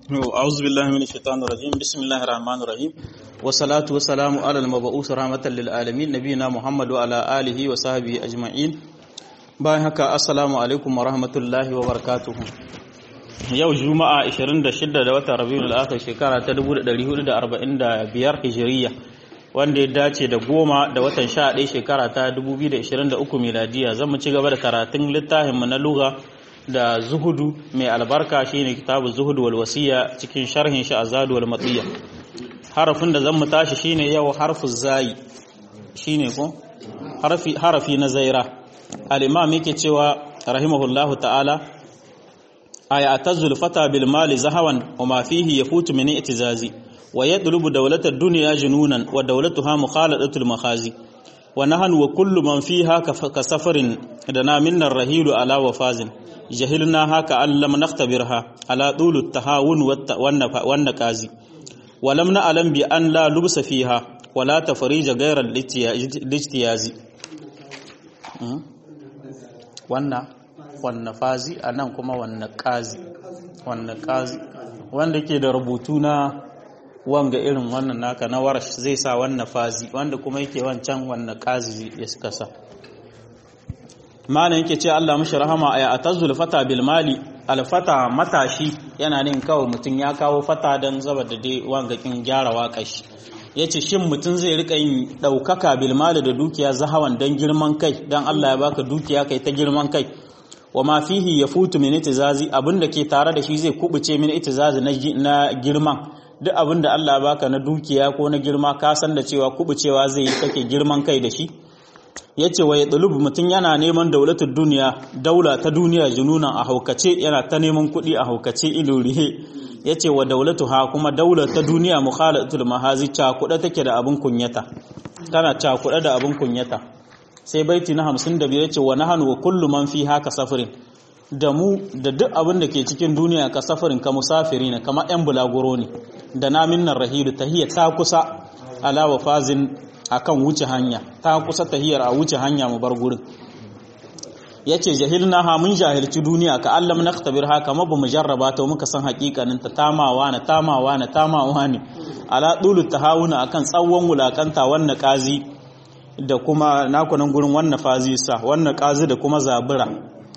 أعوذ بالله من الشيطان الرجيم بسم الله الرحمن الرحيم والصلاة والسلام على المبعوث رحمة للعالمين نبينا محمد وعلى آله وصحبه أجمعين bayan haka assalamu alaikum wa rahmatullahi wa barakatuhu yau juma'a 26 da watan rabiul akhir shekara ta 1445 hijiriya wanda ya dace da goma da watan 11 shekara ta 2023 miladiya zan mu ci gaba da karatun littafin mu na lugha da zuhudu mai albarka shine kitabu zuhudu wal wasiya cikin sharhin shi azadu wal matiya harafin da zan mu tashi shine yau harfu zai shine ko harafi harafi na zaira al-imam yake cewa rahimahullahu ta'ala aya atazul fata bil mali zahawan wa ma fihi yafutu min i'tizazi wa yadlubu dawlata ad-dunya jununan wa dawlatuha mukhaladatul makhazi wa nahnu wa kullu man fiha ka safarin dana minna ar-rahilu ala wafazin jahilna haka an lam nakhtabirha ala dulu tahawun wan naqazi wa lam na'lam bi an la lubsa fiha wa la tafrija ghayra al-ijtiyazi wannan wannan fazi anan kuma wannan qazi wannan qazi wanda ke da rubutu na wanga irin wannan naka na warash zai sa wannan fazi wanda kuma yake wancan wannan qazi ya suka sa malam yake ce Allah mashi rahama aya atazul fata bil mali al fata matashi yana nin kawai mutum ya kawo fata dan zaba da dai wangakin gyara waƙashi yace shin mutum zai rika yin daukaka bil mali da dukiya zahawan dan girman kai dan Allah ya baka dukiya kai ta girman kai wa ma fihi yafutu min itizazi abinda ke tare da shi zai kubuce min itizazi na girman duk abinda Allah ya baka na dukiya ko na girma ka san da cewa kubucewa zai yi kake girman kai da shi ya ce wa ya ɗalubu mutum yana neman daulatar duniya daula ta duniya jununan a haukace yana ta neman kuɗi a haukace ilurihe ya ce wa daulatu ha kuma daula ta duniya mukhalatul mahazi cakuɗa take da abin kunyata tana cakuɗa da abin kunyata sai baiti na hamsin da biyar ce wa nahanu wa kullu man fi haka safirin da mu da duk abin da ke cikin duniya ka safirin ka musafiri ne kamar yan bulaguro ne da namin nan rahidu tahiyya ta kusa ala wa fazin akan wuce hanya ta kusa tahiyar a wuce hanya mu bar gurin yace jahilna ha mun jahilci duniya ka allam naktabir ha kama bamu jarraba ta muka san hakikanin ta tamawa na tamawa na tamawa ne ala dulu tahawuna akan tsawon wulakanta wannan kazi da kuma nakunan gurin wannan fazi sa wannan kazi da kuma zabura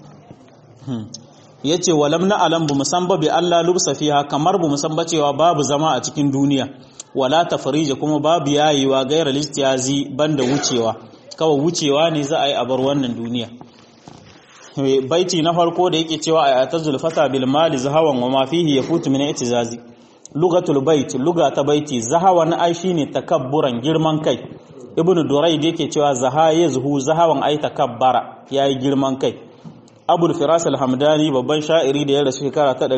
yace walam na alam bu musamba bi Allah lubsa fiha kamar bu musamba cewa babu zama a cikin duniya wala tafrija kuma babu yayewa gairar listiyazi banda wucewa kawai wucewa ne za a yi a bar wannan duniya baiti na farko da yake cewa a atazul fata bil mali zahawan wa ma fihi yafutu min itizazi lugatul bait luga ta baiti zahawan ai shine takabburan girman kai ibnu durayd yake cewa zaha yazhu zahawan ai takabbara yayi girman kai abul firas al-hamdani babban sha'iri da ya rasu shekara ta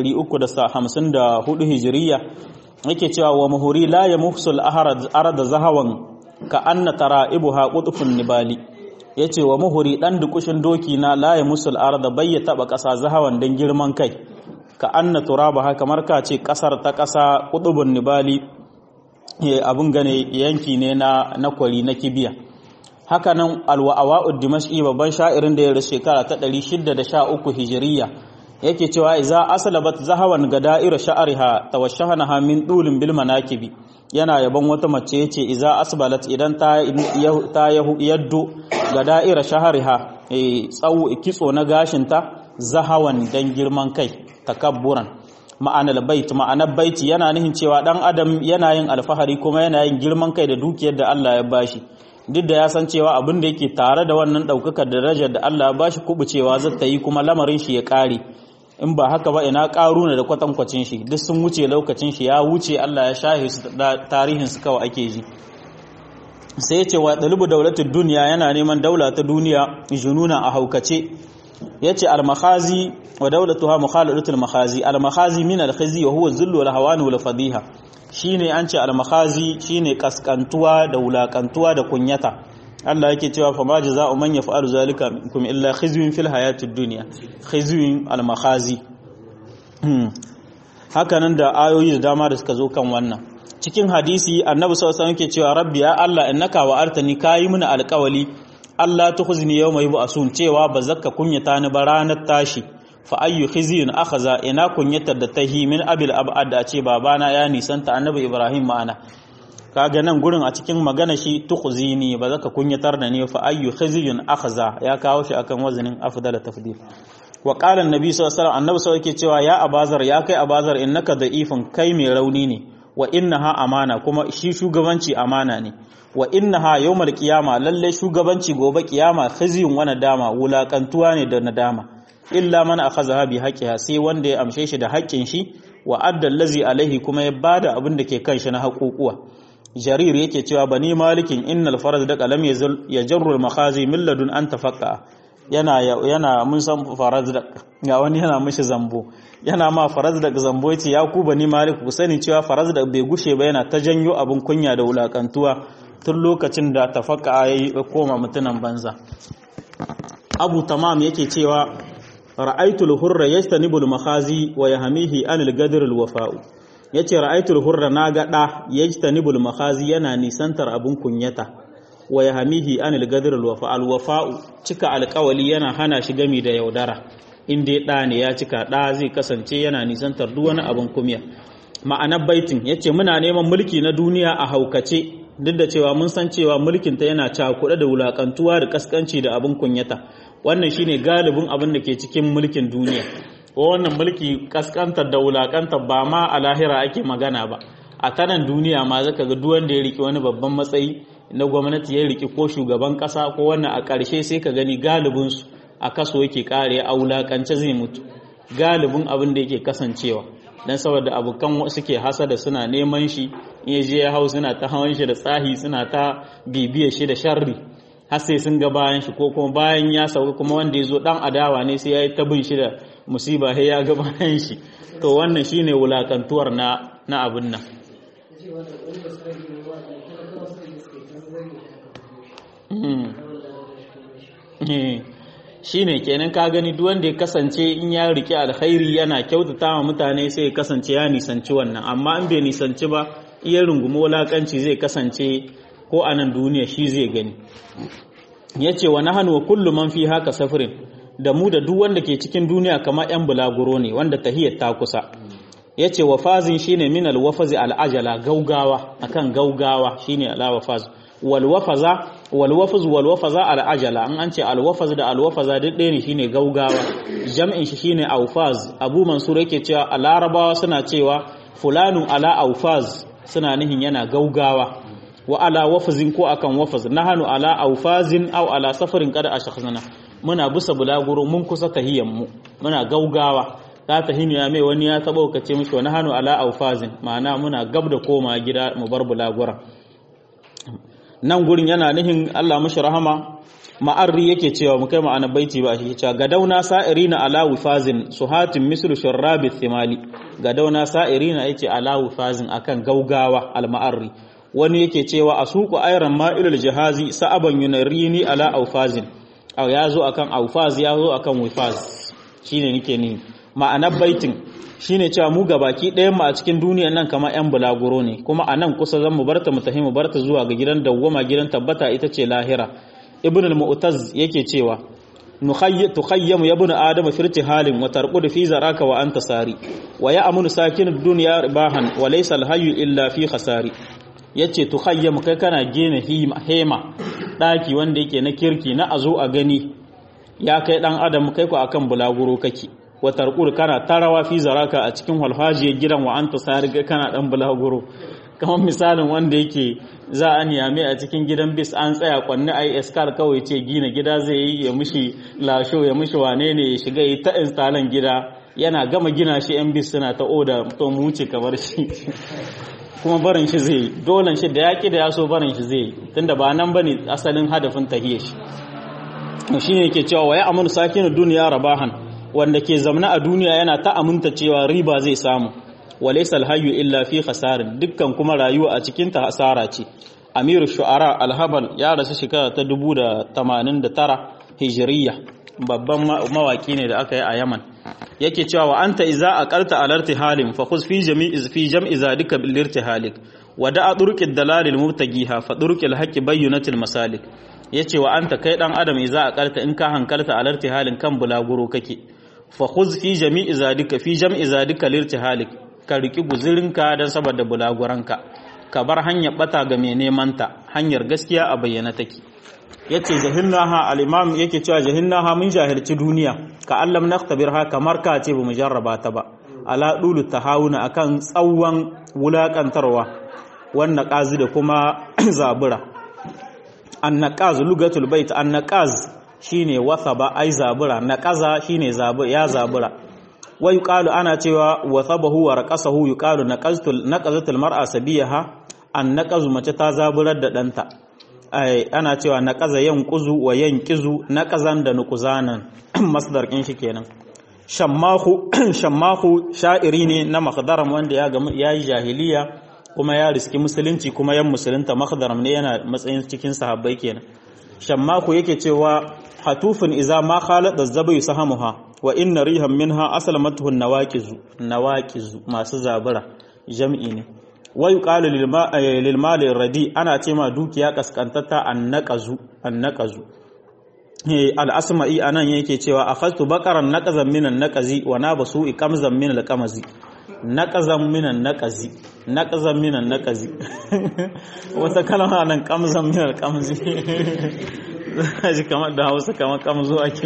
354 hijiriya yake cewa wa muhuri la ya muhsul arada zahawan ka anna tara'ibuha qutfun nibali yace wa muhuri dan dukushin doki na la ya musul arada bayya taba kasa zahawan dan girman kai ka anna turabaha kamar ka ce kasar ta kasa qutbun nibali abun gane yanki ne na na kwari na kibiya haka nan alwa'awa'ud dimashqi babban sha'irin da ya rasu shekara ta 613 hijiriya yake cewa iza aslabat zahawan gada'ira sha'riha tawashshahanaha min dulin bil manakibi yana yaban wata mace yace iza asbalat idan ta ta yaddo gada'ira sha'riha tsawo kitso na gashinta zahawan dan girman kai takabburan ma'anar bait ma'anar baiti yana nihin cewa dan adam yana yin alfahari kuma yana yin girman kai da dukiyar da Allah ya bashi duk da ya san cewa abin da yake tare da wannan daukakar darajar da Allah ya bashi kubucewa zata yi kuma lamarin shi ya kare in ba haka ba ina ƙaruna da kwatankwacin shi duk sun wuce lokacin shi ya wuce Allah ya shahi su da tarihin su kawai ake ji sai ya ce wa dalibu daulatul duniya yana neman daula ta duniya jununa a haukace yace al-makhazi wa daulatuha mukhaladatul makhazi al-makhazi min al-khizi wa huwa zullu wal hawani wal fadiha shine an ce al-makhazi shine kaskantuwa da wulakantuwa da kunyata Allah yake cewa fa ma jazaa'u man yaf'alu zalika minkum illa khizyun fil hayatid dunya khizyun al makhazi haka nan da ayoyi da dama da suka zo kan wannan cikin hadisi annabi sallallahu alaihi wasallam yake cewa rabbi ya Allah innaka wa'artani kayi mini alƙawali Allah tukhzini yawma yub'asun cewa ba zakka kunyata ni ba ranar tashi fa ayyu khizyun akhadha ina kunyatar da tahi min abil abad da ce babana ya nisanta annabi ibrahim ma'ana kaga nan gurin a cikin magana shi tukhzini ba zaka kunyatar da ni fa ayyu khizyun akhadha ya kawo shi akan wazanin afdal tafdil wa qala annabi sallallahu alaihi wasallam annabi sallallahu yake cewa ya abazar ya kai abazar innaka da'ifun kai mai rauni ne wa innaha amana kuma shi shugabanci amana ne wa innaha yawmal qiyama lalle shugabanci gobe kiyama khizyun wa nadama wulakantuwa ne da nadama illa man akhadha bi haqqiha sai wanda ya amshe shi da haƙƙin shi wa adda allazi alaihi kuma ya bada abin da ke kan shi na haƙuƙuwa jarir yake cewa bani malikin innal farad da qalam yajarru al makhazi min ladun an tafaqqa yana yana mun san farad da ga wani yana mishi zambo yana ma faraz da zambo yace ya ku bani malik ku sani cewa faraz da bai gushe ba yana ta janyo abin kunya da wulakantuwa tun lokacin da tafaka yayi koma mutunan banza abu tamam yake cewa ra'aytul hurra yastanibul makhazi wa yahmihi anil gadr al wafa'u yace ra'aytul hurra naga da yastanibul makhazi yana nisantar abin kunyata wa yahmihi anil gadr al wafa al wafa'u cika alƙawali yana hana shi gami da yaudara in dai ɗa ne ya cika ɗa zai kasance yana nisantar duk wani abin kumya ma'anar baitin ya ce muna neman mulki na duniya a haukace duk da cewa mun san cewa mulkinta yana cakuɗe da wulaƙantuwa da ƙasƙanci da abin kunyata wannan shine galibin abin da ke cikin mulkin duniya ko wannan mulki ƙasƙantar da wulaƙantar ba ma a lahira ake magana ba a tanan duniya ma zaka ga duk wanda ya riki wani babban matsayi na gwamnati ya riki ko shugaban ƙasa ko wannan a ƙarshe sai ka gani galibinsu a kaso yake kare a wulakance zai mutu galibin abin da yake kasancewa dan saboda abokan suke hasada suna neman shi in je ya hau suna ta hawan shi da tsahi suna ta bibiye shi da sharri har sai sun ga bayan shi ko kuma bayan ya sauka kuma wanda ya zo dan adawa ne sai ya yi ta bin shi da musiba sai ya ga bayan shi to wannan shine wulakantuwar na na abin nan shine kenan ka gani duk wanda ya kasance in ya rike alkhairi yana kyautata wa mutane sai ya kasance ya nisanci wannan amma in bai nisanci ba iya rungumi wulakanci zai kasance ko a nan duniya shi zai gani yace wa nahnu wa kullu man fi haka safirin da mu da duk wanda ke cikin duniya kamar yan bulaguro ne wanda tahiyar ta kusa yace wa fazin shine min alwafazi alajala gaugawa akan gaugawa shine alawafaz walwafaza walwafaz walwafaza al'ajala an an ce alwafaz da alwafaza duk ɗaya ne shine gaugawa jam'in shi shine aufaz abu mansur yake cewa a larabawa suna cewa fulanun ala aufaz suna nihin yana gaugawa wa ala wafazin ko akan wafaz nahanu ala aufazin aw ala safarin kada ashkhasana muna busa bulaguro mun kusa tahiyan mu muna gaugawa ka tahini ya mai wani ya taba kace mishi wa nahanu ala aufazin ma'ana muna gab da koma gida mu bar bulagura nan gurin yana nihin Allah mashi rahama ma'arri yake cewa mu kai ma'ana baiti ba shi cewa gadauna sa'irina ala wifazin suhatin mislu shurrabi thimali gadauna sa'irina yake ala wifazin akan gaugawa al-ma'arri wani yake cewa asuqu ayran ma'ilul jahazi sa'aban yunarini ala aufazin aw yazo akan aufaz yazo akan wifaz shine nake ni ma'anar baitin shine cewa mu baki ɗayan mu a cikin duniyar nan kamar yan bulaguro ne kuma a nan kusa zan mu barta mu tafi mu barta zuwa ga gidan dawwama gidan tabbata ita ce lahira ibn al-mu'taz yake cewa tukhayyamu ya ibn adam fi irtihalin wa tarqud fi zaraka wa anta sari wa ya'munu sakin ad-dunya ribahan wa laysa al-hayyu illa fi khasari yace tukhayyamu kai kana gene hema daki wanda yake na kirki na azo a gani ya kai dan adam kai ku akan bulaguro kake wa tarqud kana tarawa fi zaraka a cikin walhajiyar gidan wa anta sari kana dan bulaguro kamar misalin wanda yake za a niyame a cikin gidan bis an tsaya kwanne a yi eskar kawai ce gina gida zai yi ya mushi lasho ya mushi wane ne ya shiga yi ta instalan gida yana gama gina shi yan bis suna ta oda to mu wuce kamar shi kuma barin shi zai yi dolan shi da yaƙi da ya so barin shi zai yi tunda ba nan bane asalin hadafin tahiyar shi shi ne yake cewa wa ya amunu sakinu duniya rabahan wanda ke zamna a duniya yana ta aminta cewa riba zai samu walaysa alhayyu illa fi khasarin dukkan kuma rayuwa a cikin ta hasara ce amiru shu'ara alhabal ya rasu shekara ta 1089 hijriya babban mawaki ne da aka yi a Yaman yake cewa wa anta iza aqalta alarti halin fa khuz fi jami'i fi jam'i zalika bil irtihalik wa da'a turqid dalalil mubtagiha fa turqil haqqi bayyinatil masalik yace wa anta kai dan adam iza aqalta in ka hankalta alarti halin kan bulaguro kake fa khuz fi jami'i zadika fi jam'i zadika lirtihalik ka riki guzurinka dan saboda bulaguranka ka bar hanyar bata ga mai neman ta hanyar gaskiya a bayyana take yace jahilnaha al-imam yake cewa jahilnaha mun jahilci duniya ka allam naktabirha kamar ka ce bamu jarraba ta ba ala dulu tahawuna akan tsawon wulakantarwa wannan qazi da kuma zabura annaqaz lugatul bait annaqaz shine wathaba ai zabura naqaza shine zabura ya zabura wa yuqalu ana cewa wathabahu wa raqasahu yuqalu naqaztul naqazatul mar'a sabiyaha annaqazu mace ta zaburar da danta ana cewa naqaza yanquzu wa yanqizu naqazan da nuqzanan masdar kin shi kenan shammahu shammahu sha'iri ne na makhdaram wanda ya ya yi jahiliya kuma ya riski musulunci kuma yan musulunta makhdaram ne yana matsayin cikin sahabbai kenan shammahu yake cewa hatufin iza ma khalada zabai sahamuha wa inna rihan minha aslamatuhu nawaqizu nawaqizu masu zabura jam'i ne wa yuqalu lil mali radi ana ce ma dukiya kaskantata annaqazu annaqazu al-asma'i anan yake cewa akhadtu baqaran naqazan minan naqazi wa nabasu iqamzan min al-qamazi naqazan minan naqazi naqazan minan naqazi wata kalma nan qamzan min al-qamazi ji kamar da Hausa kamar kamzo ake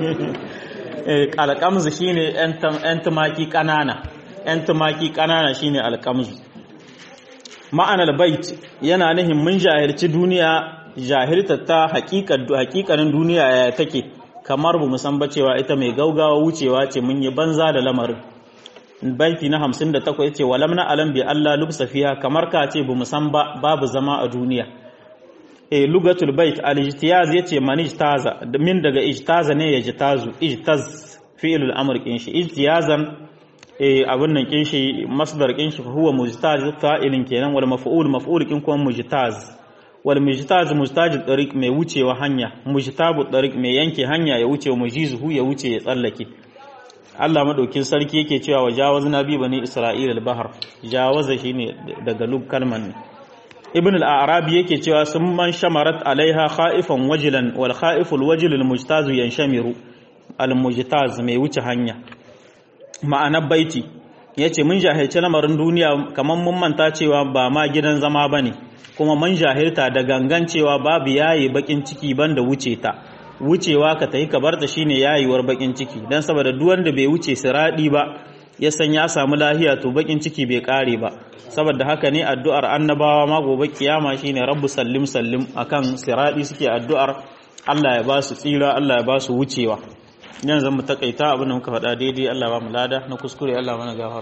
eh al-qamzu shine yan tumaki kanana yan tumaki kanana shine al-qamzu ma'anar bait yana nihin mun jahilci duniya jahilta ta hakikanin duniya ya take kamar bu san ba cewa ita mai gaugawa wucewa ce mun yi banza da lamarin baiti na 58 yace walam na alam bi Allah lubsa fiha kamar ka ce bu san ba babu zama a duniya eh lugatul bait al-ijtiyaz yace man ijtaza min daga ijtaza ne ya jitazu ijtaz fi'lul amr kin shi ijtiyazan eh abin nan kin shi masdar kin shi huwa mujtaz fa'ilin kenan wal maf'ul maf'ul kin kuma mujtaz wal mujtaz mujtaj tariq mai wucewa hanya mujtabu tariq mai yanke hanya ya wuce mujizuhu ya wuce ya tsallake Allah madaukin sarki yake cewa wa jawazna bi bani isra'ila al-bahr jawaza shine daga lug kalman ne ibn al-arabi yake cewa sun man shamarat alaiha khaifan wajilan wal khaiful wajil al-mujtaz yanshamiru al-mujtaz mai wuce hanya ma'anar baiti yace mun jahilci lamarin duniya kaman mun manta cewa ba ma gidan zama bane kuma man jahilta da gangan cewa babu yayi bakin ciki banda wuce ta wucewa ka tayi ka barta shine yayiwar bakin ciki dan saboda duk wanda bai wuce siradi ba ya san ya samu lahiya to bakin ciki bai kare ba saboda haka ne addu'ar annabawa ma gobe kiyama shine rabbu sallim sallim akan siradi suke addu'ar Allah ya ba su tsira Allah ya ba su wucewa yanzu zan mu takaita abin da muka faɗa daidai Allah ba mu lada na kuskure Allah mana gafara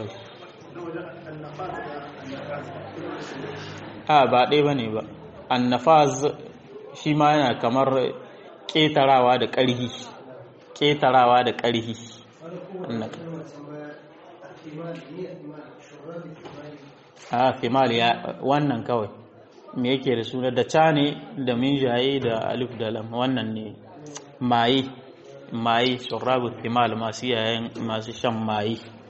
a ba ɗaya ba ne ba annafaz shi ma yana kamar ƙetarawa da ƙarhi ƙetarawa da ƙarhi a fimal ya wannan kawai me yake da suna da ca ne da minjaye da alif da lam wannan ne maye maye shurabu fimal masu yayan masu shan maye